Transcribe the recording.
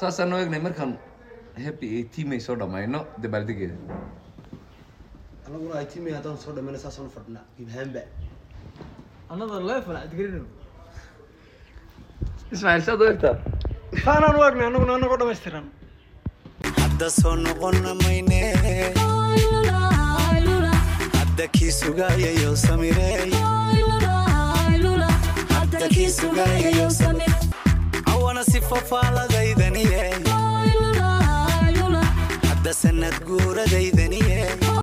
saasaan noo egnay markaan happy eighteen may soo dhamayno dabaaldegeeda anaguna ay tiimay haddaan soo dhamayna saasaan u fadhinaa gibahaanba another level aad garino ismaaciil saad u egtaa saanaan u egnay anaguna anagoo dhammaystiran hadda soo noqon mayne hadda kii sugayayo samireey hadda kii sugayayo awana si fafaaladaydaniye hadda sanad guuradaydaniye